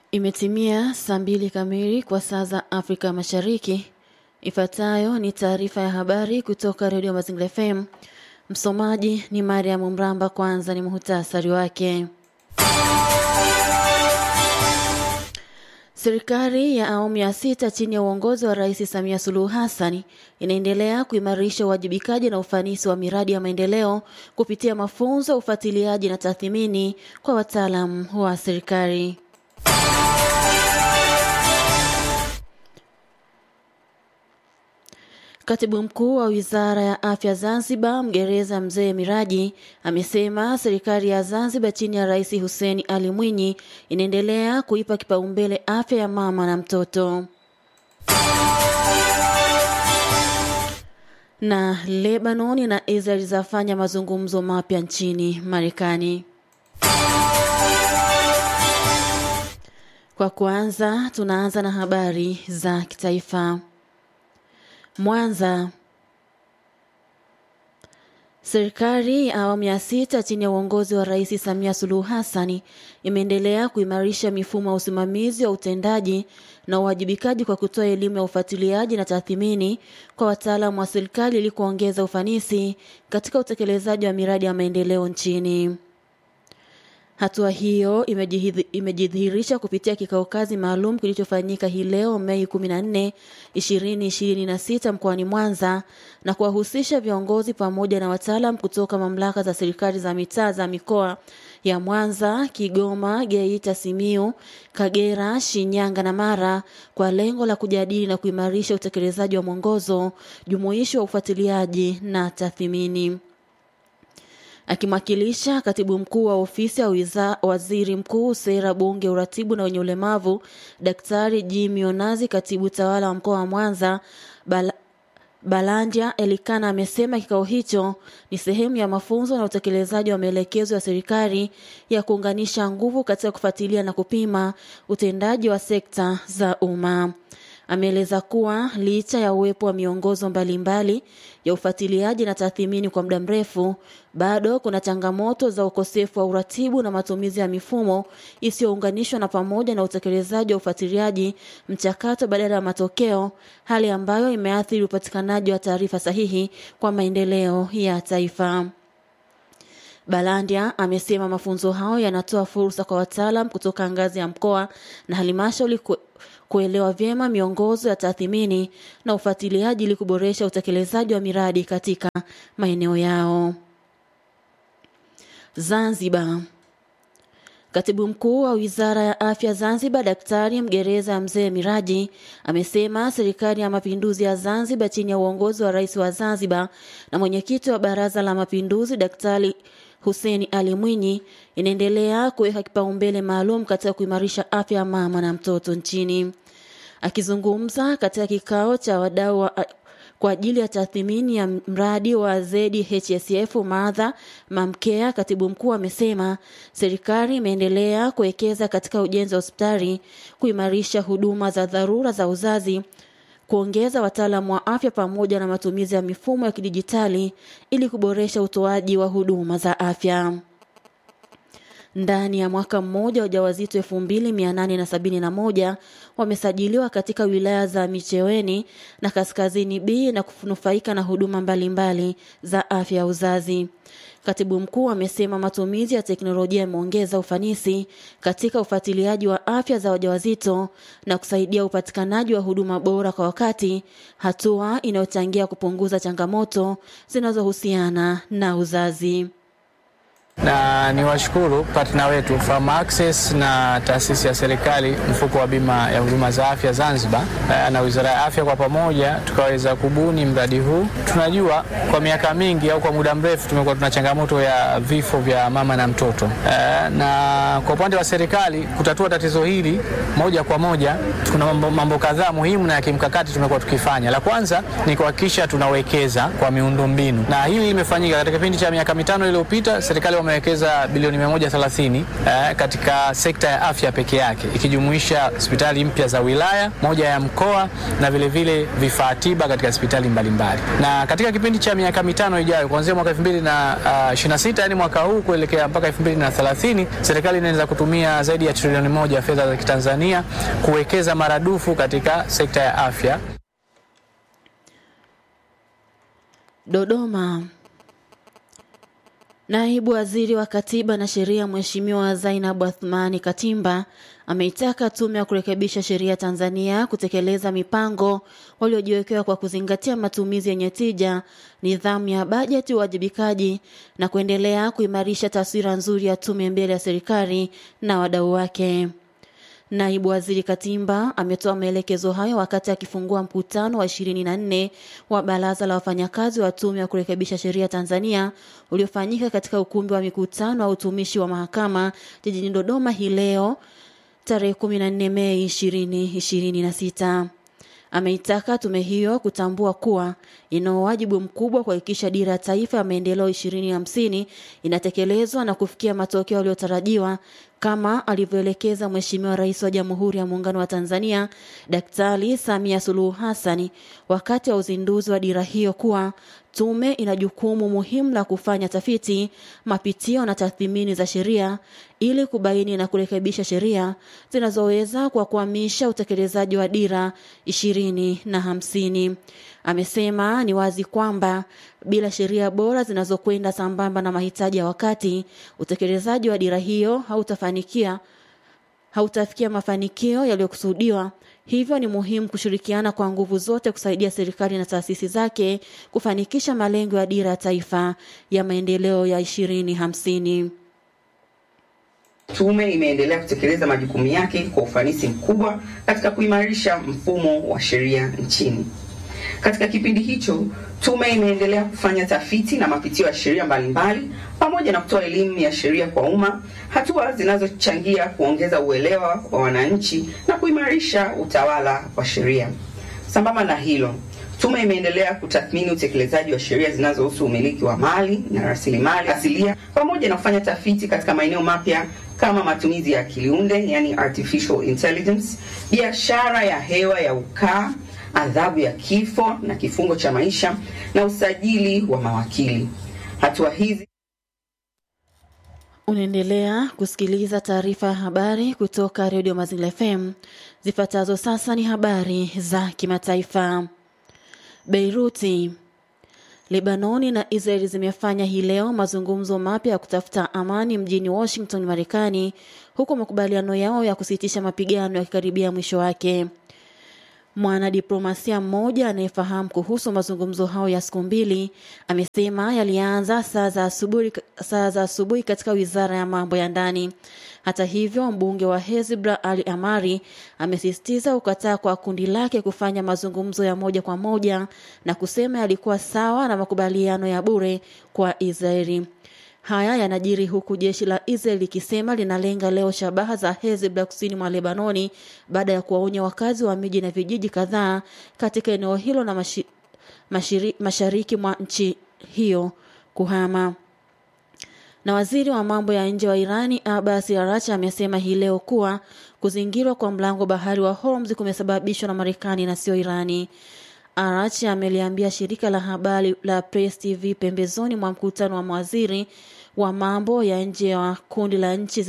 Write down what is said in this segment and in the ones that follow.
Imetimia saa mbili kamili kwa saa za Afrika Mashariki. Ifuatayo ni taarifa ya habari kutoka Redio Mazingira FM. Msomaji ni Mariam Mramba. Kwanza ni muhtasari wake. Serikali ya awamu ya sita chini ya uongozi wa Rais Samia Suluhu Hassan inaendelea kuimarisha uwajibikaji na ufanisi wa miradi ya maendeleo kupitia mafunzo, ufuatiliaji na tathmini kwa wataalamu wa serikali. Katibu mkuu wa wizara ya afya Zanzibar, Mgereza Mzee Miraji, amesema serikali ya Zanzibar chini ya Rais Hussein Ali Mwinyi inaendelea kuipa kipaumbele afya ya mama na mtoto. Na Lebanon na Israel zafanya mazungumzo mapya nchini Marekani. Kwa kwanza, tunaanza na habari za kitaifa. Mwanza. Serikali ya awamu ya sita chini ya uongozi wa Rais Samia Suluhu Hassan imeendelea kuimarisha mifumo ya usimamizi wa utendaji na uwajibikaji kwa kutoa elimu ya ufuatiliaji na tathmini kwa wataalamu wa serikali ili kuongeza ufanisi katika utekelezaji wa miradi ya maendeleo nchini. Hatua hiyo imejidhihirisha kupitia kikao kazi maalum kilichofanyika hii leo Mei 14, 2026 mkoani Mwanza na kuwahusisha viongozi pamoja na wataalam kutoka mamlaka za serikali za mitaa za mikoa ya Mwanza, Kigoma, Geita, Simiu, Kagera, Shinyanga na Mara kwa lengo la kujadili na kuimarisha utekelezaji wa mwongozo jumuishi wa ufuatiliaji na tathmini. Akimwakilisha katibu mkuu wa ofisi ya wiza, waziri mkuu sera, bunge, uratibu na wenye ulemavu, Daktari Jimmy Onazi, katibu tawala wa mkoa wa Mwanza Bala, Balanja Elikana amesema kikao hicho ni sehemu ya mafunzo na utekelezaji wa maelekezo ya serikali ya kuunganisha nguvu katika kufuatilia na kupima utendaji wa sekta za umma. Ameeleza kuwa licha ya uwepo wa miongozo mbalimbali mbali ya ufuatiliaji na tathmini kwa muda mrefu, bado kuna changamoto za ukosefu wa uratibu na matumizi ya mifumo isiyounganishwa na pamoja na utekelezaji wa ufuatiliaji mchakato badala ya matokeo, hali ambayo imeathiri upatikanaji wa taarifa sahihi kwa maendeleo ya taifa. Balandia amesema mafunzo hayo yanatoa fursa kwa wataalam kutoka ngazi ya mkoa na halmashauri kuelewa vyema miongozo ya tathmini na ufuatiliaji ili kuboresha utekelezaji wa miradi katika maeneo yao. Zanzibar. Katibu mkuu wa Wizara ya Afya Zanzibar, Daktari Mgereza Mzee Miraji amesema serikali ya mapinduzi ya Zanzibar chini ya uongozi wa Rais wa Zanzibar na mwenyekiti wa Baraza la Mapinduzi Daktari Hussein Ali Mwinyi inaendelea kuweka kipaumbele maalum katika kuimarisha afya ya mama na mtoto nchini. Akizungumza katika kikao cha wadau wa kwa ajili ya tathmini ya mradi wa ZHSF Madha Mamkea, katibu mkuu amesema serikali imeendelea kuwekeza katika ujenzi wa hospitali, kuimarisha huduma za dharura za uzazi, kuongeza wataalamu wa afya pamoja na matumizi ya mifumo ya kidijitali ili kuboresha utoaji wa huduma za afya. Ndani ya mwaka mmoja wajawazito elfu mbili mia nane na sabini na moja wamesajiliwa katika wilaya za Micheweni na Kaskazini B na kunufaika na huduma mbalimbali mbali za afya ya uzazi. Katibu mkuu amesema matumizi ya teknolojia yameongeza ufanisi katika ufuatiliaji wa afya za wajawazito na kusaidia upatikanaji wa huduma bora kwa wakati, hatua inayochangia kupunguza changamoto zinazohusiana na uzazi na ni washukuru partner wetu Farm Access na taasisi ya serikali mfuko wa bima ya huduma za afya Zanzibar na Wizara ya Afya kwa pamoja tukaweza kubuni mradi huu. Tunajua kwa miaka mingi au kwa muda mrefu tumekuwa tuna changamoto ya vifo vya mama na mtoto, na kwa upande wa serikali kutatua tatizo hili moja kwa moja, kuna mambo, mambo kadhaa muhimu na ya kimkakati tumekuwa tukifanya. La kwanza ni kuhakikisha tunawekeza kwa miundombinu, na hili limefanyika katika kipindi cha miaka mitano iliyopita. Serikali wame amewekeza bilioni 130 eh, katika sekta ya afya peke yake ikijumuisha hospitali mpya za wilaya, moja ya mkoa na vilevile vifaa tiba katika hospitali mbalimbali. Na katika kipindi cha miaka mitano ijayo kuanzia mwaka 2026 yani mwaka huu kuelekea mpaka 2030 serikali inaweza kutumia zaidi ya trilioni moja ya fedha za Kitanzania kuwekeza maradufu katika sekta ya afya. Dodoma. Naibu Waziri wa Katiba na Sheria Mheshimiwa Zainab Athmani Katimba ameitaka Tume ya Kurekebisha Sheria Tanzania kutekeleza mipango waliojiwekewa kwa kuzingatia matumizi yenye tija, nidhamu ya bajeti, uwajibikaji na kuendelea kuimarisha taswira nzuri ya tume mbele ya serikali na wadau wake. Naibu Waziri Katimba ametoa maelekezo hayo wakati akifungua mkutano wa 24 wa Baraza la Wafanyakazi wa Tume ya Kurekebisha Sheria Tanzania uliofanyika katika ukumbi wa mikutano wa utumishi wa mahakama jijini Dodoma hii leo tarehe 14 Mei 2026. Ameitaka tume hiyo kutambua kuwa ina wajibu mkubwa kuhakikisha dira ya taifa ya maendeleo 2050 inatekelezwa na kufikia matokeo yaliyotarajiwa kama alivyoelekeza Mheshimiwa Rais wa Jamhuri ya Muungano wa Tanzania Daktari Samia Suluhu Hassani wakati wa uzinduzi wa dira hiyo kuwa tume ina jukumu muhimu la kufanya tafiti, mapitio na tathmini za sheria ili kubaini na kurekebisha sheria zinazoweza kuwakwamisha utekelezaji wa dira ishirini na hamsini. Amesema ni wazi kwamba bila sheria bora zinazokwenda sambamba na mahitaji ya wakati, utekelezaji wa dira hiyo hautafanikia hautafikia mafanikio yaliyokusudiwa. Hivyo ni muhimu kushirikiana kwa nguvu zote kusaidia serikali na taasisi zake kufanikisha malengo ya dira ya taifa ya maendeleo ya ishirini hamsini. Tume imeendelea kutekeleza majukumu yake kwa ufanisi mkubwa katika kuimarisha mfumo wa sheria nchini. Katika kipindi hicho, tume imeendelea kufanya tafiti na mapitio ya sheria mbalimbali pamoja na kutoa elimu ya sheria kwa umma, hatua zinazochangia kuongeza uelewa wa wananchi na kuimarisha utawala wa sheria. Sambamba na hilo, tume imeendelea kutathmini utekelezaji wa sheria zinazohusu umiliki wa mali na rasilimali asilia pamoja na kufanya tafiti katika maeneo mapya kama matumizi ya akili unde, yani artificial intelligence, biashara ya hewa ya ukaa adhabu ya kifo na kifungo cha maisha na usajili wa mawakili. Hatua hizi Unaendelea kusikiliza taarifa ya habari kutoka redio Mazingira FM. Zifuatazo sasa ni habari za kimataifa. Beiruti. Lebanoni na Israeli zimefanya hii leo mazungumzo mapya ya kutafuta amani mjini Washington, Marekani, huku makubaliano yao ya kusitisha mapigano yakikaribia mwisho wake. Mwanadiplomasia mmoja anayefahamu kuhusu mazungumzo hayo ya siku mbili amesema yalianza saa za asubuhi saa za asubuhi katika wizara ya mambo ya ndani. Hata hivyo, mbunge wa Hezbollah Ali Amari amesisitiza ukataa kwa kundi lake kufanya mazungumzo ya moja kwa moja na kusema yalikuwa sawa na makubaliano ya bure kwa Israeli. Haya yanajiri huku jeshi la Israel likisema linalenga leo shabaha za Hezbollah kusini mwa Lebanoni baada ya kuwaonya wakazi wa miji na vijiji kadhaa katika eneo hilo na mashi, mashiri, mashariki mwa nchi hiyo kuhama. Na waziri wa mambo ya nje wa Irani Abbas Araghchi amesema hii leo kuwa kuzingirwa kwa mlango bahari wa Hormuz kumesababishwa na Marekani na sio Irani. Araghchi ameliambia shirika la habari la Press TV pembezoni mwa mkutano wa mawaziri wa mambo ya nje wa kundi la nchi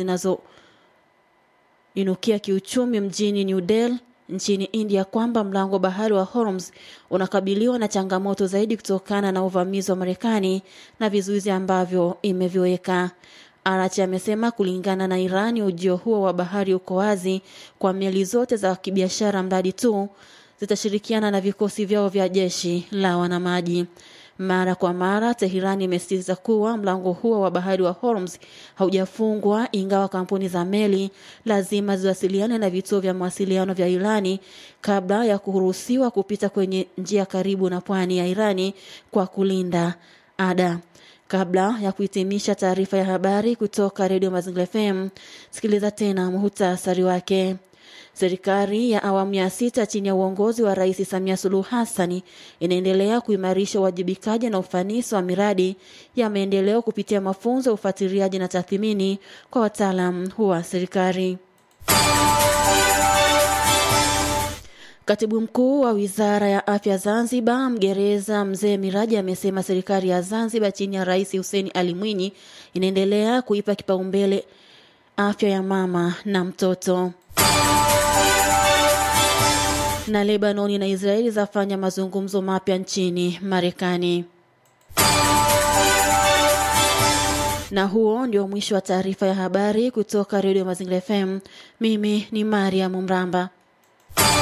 zinazoinukia kiuchumi mjini New Delhi nchini India kwamba mlango bahari wa Hormuz unakabiliwa na changamoto zaidi kutokana na uvamizi wa Marekani na vizuizi ambavyo imeviweka. Arachi amesema kulingana na Irani, ujio huo wa bahari uko wazi kwa meli zote za kibiashara mradi tu zitashirikiana na vikosi vyao vya jeshi la wanamaji. Mara kwa mara Teherani imesisitiza kuwa mlango huo wa bahari wa Hormuz haujafungwa, ingawa kampuni za meli lazima ziwasiliane na vituo vya mawasiliano vya Irani kabla ya kuruhusiwa kupita kwenye njia karibu na pwani ya Irani kwa kulinda ada. Kabla ya kuhitimisha taarifa ya habari kutoka redio Mazingira FM, sikiliza tena muhutasari wake. Serikali ya awamu ya sita chini ya uongozi wa Rais Samia Suluhu Hassani inaendelea kuimarisha uwajibikaji na ufanisi wa miradi ya maendeleo kupitia mafunzo ya ufuatiliaji na tathmini kwa wataalam wa serikali. Katibu mkuu wa wizara ya afya Zanzibar, mgereza Mzee Miraji, amesema serikali ya Zanzibar chini ya Rais Hussein Ali Mwinyi inaendelea kuipa kipaumbele afya ya mama na mtoto. Na Lebanoni na Israeli zafanya mazungumzo mapya nchini Marekani. Na huo ndio mwisho wa taarifa ya habari kutoka Redio Mazingira FM. Mimi ni Mariam Mramba.